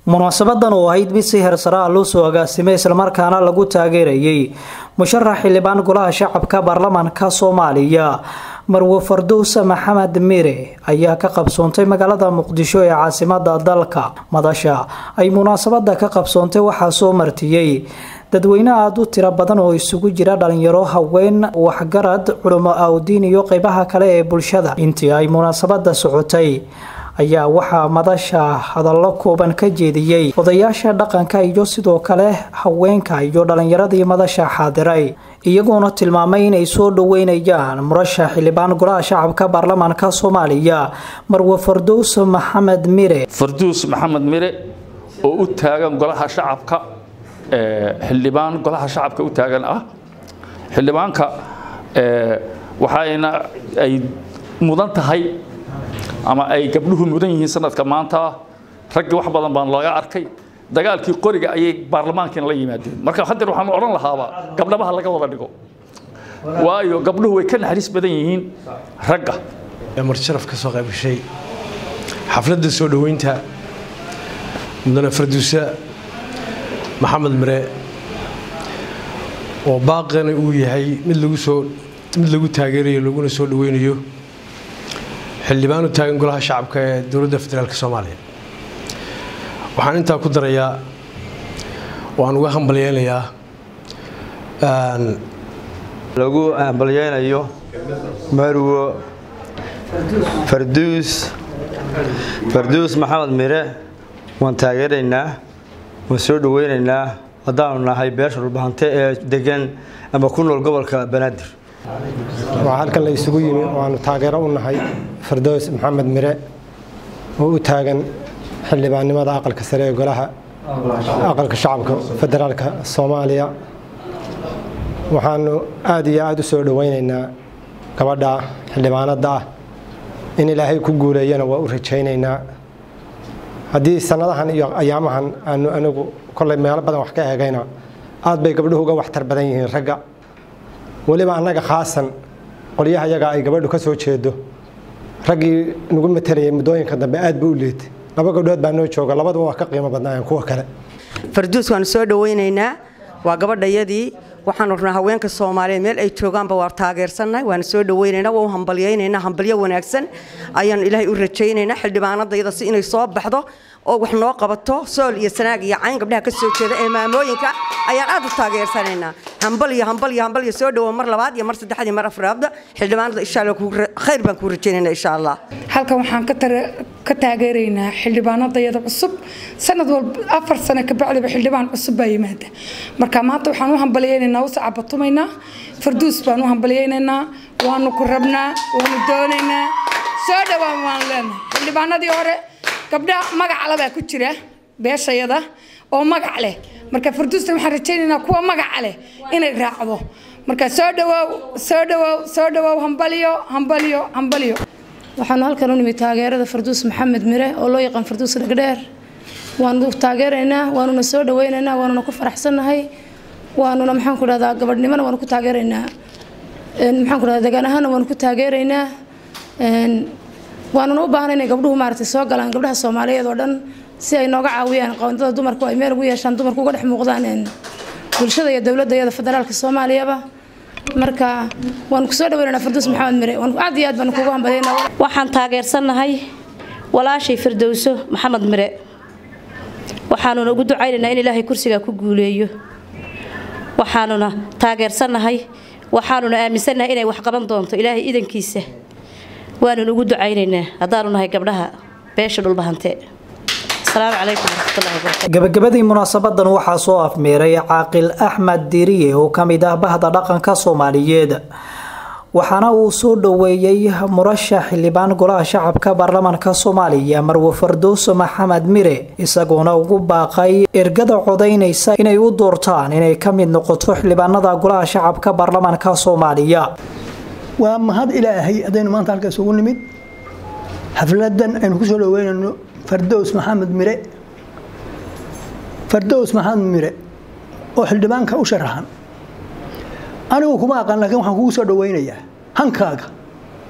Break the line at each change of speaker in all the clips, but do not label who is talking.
munaasabadan oo ahayd mid si heersaraa loo soo agaasimay islamarkaana lagu taageerayay musharax xildhibaan golaha shacabka baarlamaanka soomaaliya marwe farduus maxamed mire ayaa ka qabsoontay magaalada muqdisho ee caasimada dalka madasha ay munaasabada ka qabsoontay waxaa soo martiyey dadweyne aada u tiro badan oo isugu jira dhalinyaro haween waxgarad culimo awdiin iyo qeybaha kale ee bulshada intii ay munaasabada socotay ayaa waxaa madasha hadallo kooban ka jeediyey odayaasha dhaqanka iyo sidoo kale haweenka iyo dhalinyaradii madasha xaadiray iyagoona tilmaamay inay soo dhaweynayaan murashax xildhibaan golaha shacabka baarlamaanka soomaaliya marwe farduus maxamed mire
farduus maxamed mire oo u taagan golaha shacabka xildhibaan golaha shacabka u taagan ah xildhibaanka waxayna ay mudan tahay ama ay gabdhuhu mudan yihiin sanadka maanta raggii wax badan baan laga arkay dagaalkii qoriga ayay baarlamaankiina la yimaadeen marka hadeer waxaan odhan lahaaba gabdhabaha laga wada dhigo waayo gabdhuhu way ka naxariis badan yihiin ragga
marjaraf ka soo qayb gashay xafladda soo dhoweynta mudane farduusa maxamed mire oo baaqana uu yahay mid lagu soo mid lagu taageerayo laguna soo dhoweynayo xildhibaan u taagan golaha shacabka ee dowladda federaalk soomaaliya waxaan intaa ku darayaa waan uga hambalyeynayaa
lagu hambalyeynayo marwo farduus farduus maxamed mire waan taageeraynaa waan soo dhoweynaynaa haddaanu nahay beesha dhulbahante ee degan ama ku nool gobolka banaadir
waa halkan la isugu yimi waanu taageero u nahay fardoos maxamed mire oo u taagan xildhibaannimada aqalka sare ee golaha aqalka shacabka federaalka soomaaliya waxaanu aada iyo aada u soo dhoweynaynaa gabadha xildhibaanadda ah in ilaahay ku guuleeyana waa u rajaynaynaa haddii sannadahan iyo ayaamahan aanu anigu kollay meelo badan wax ka eegayna aad bay gabdhuhu uga waxtar badan yihiin ragga weliba annaga khaasan qolyaha yaga ay gabadhu ka soo jeedo raggii nagu matelayay muddooyinka dambe aad buu u liitay laba gabdhood baa noo jooga labaduba waa ka qiimo badnaayeen kuwa kale
farduus waanu soo dhoweynaynaa waa gabadhayadii waxaanu rabnaa haweenka soomaaliyeed meel ay joogaanba waa taageersannahay waanu soo dhoweynaynaa waa u hambalyaynaynaa hambalyo wanaagsan ayaanu ilaahay u rajaynaynaa xildhibaanadayada si inay soo baxdo oo wax noo qabato sool iyo sanaag iyo cayn gabdhaha ka soo jeeda ee maamooyinka ayaan aad u taageersanaynaa hambalyo hambalyo hambalyo soo dhowo mar labaad iyo mar saddexaad iyo mar afraadda xildhibaanada insha allah khayr baan kuu rajaynaynaa insha allah
halkan waxaan ka taageeraynaa xildhibaanadayada cusub sanad walba afar sano ka bacdiba xildhibaan cusub baa yimaada marka maanta waxaan u hambalyaynaynaa u sacabatumaynaa farduus baan u hambalyaynaynaa waanu ku rabnaa waanu doonaynaa soo dhowaan waan leenahay xildhibaanadii hore gabdha magacale baa ku jira beeshayada oo magac leh marka farduustan waxaan rajaynaynaa kuwa magaca leh inay raacdo marka soo dhawoow soo dhawoow soo dhawoow hambalyo hambalyo hambalyo
waxaanu halkan u nimid taageerada farduus maxamed mire oo loo yaqaan farduus dhagdheer waanu taageeraynaa waanuna soo dhaweynaynaa waanuna ku faraxsannahay waanuna maxaan ku dhahdaa gabadhnimona waanu ku taageeraynaa maxaan ku dhahdaa degaan ahaana waanu ku taageeraynaa waanuna u baahnay inay gabdhuhu maaragtay soo galaan gabdhaha soomaaliyeed oo dhan si ay nooga caawiyaan qoondada dumarku ay meel ugu yeeshaan dumarku uga dhex muuqdaan bulshada iyo dowladda iyada federaalka soomaaliyaba marka waan ku soo dhaweynaynaa farduus maxamed mire aad iyo aad baan kugu hambalyaynaa
waxaan taageersannahay walaashay firdowso maxamed mire waxaanuna ugu ducaynaynaa in ilaahay kursigaa ku guuleeyo waxaanuna taageersannahay waxaanuna aaminsannahay inay wax qaban doonto ilaahay idankiisa waanun ugu ducaynaynaa haddaanu nahay gabdhaha beesha dhulbahante
gabagabadii munaasabadan waxaa soo afmeeray caaqil axmed diriye oo ka mid ah bahda dhaqanka soomaaliyeed waxaana uu soo dhoweeyey murashax xildhibaan golaha shacabka baarlamaanka soomaaliya marwe fardoos maxamed mire isagoona ugu baaqay ergada codaynaysa inay u doortaan inay ka mid noqoto xildhibaanada golaha shacabka baarlamaanka soomaaliya
waa mahad ilaahay haddaynu maanta halkaas ugu nimid xafladan aynu ku soo dhaweynayno fardows maxamed mire fardows maxamed mire oo xildhibaanka u sharaxan anigu kuma aqaan laakiin waxaan kugu soo dhaweynayaa hankaaga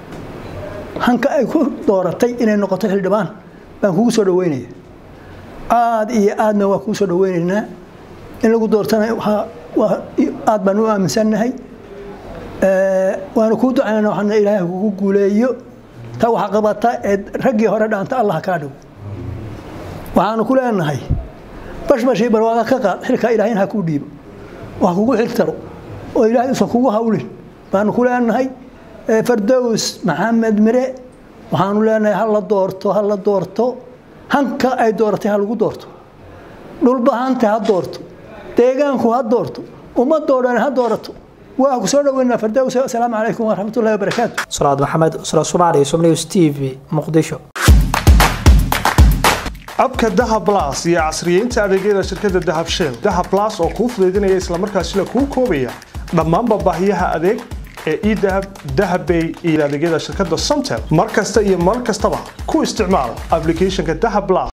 hanka ay ku dooratay inay noqoto xildhibaan baan kugu soo dhaweynaya aad iyo aadna waa kuu soo dhaweynaynaa in lagu doortana aad baan u aaminsannahay waana kuu ducaynana waxaana ilaahay kugu guuleeyo ta waxa qabata ee raggii hore dhaanta allah kaa dhigo waxaanu ku leenahay bashbashii barwaaqa ka qaad xilkaa ilaahayna ha kuu dhiibo wax kugu xiltaro oo ilaahay usan kugu hawlin baanu ku leenahay fardows maxamed mire waxaanu leenahay ha la doorto ha la doorto hanka ay dooratay ha lagu doorto dhulbahanta ha doorto deegaanku ha doorto ummadoo dhan ha doorato waa ku soo dhaweynaa fardows asalaamu calaykum waraxmatullahi wabarakaatu
salaad maxamed usra soomaaliya somnews t v muqdisho
abka dahab blas iyo casriyeynta adeegyada shirkadda dahab shell dahab blas oo kuu fudaydinaya islamarkaasina kuu koobaya dhammaanba baahiyaha adeeg ee edahab dahabbay iyo adeegyada shirkadda somtel mar kasta iyo mar kastaba ku isticmaal applicationka dahab blas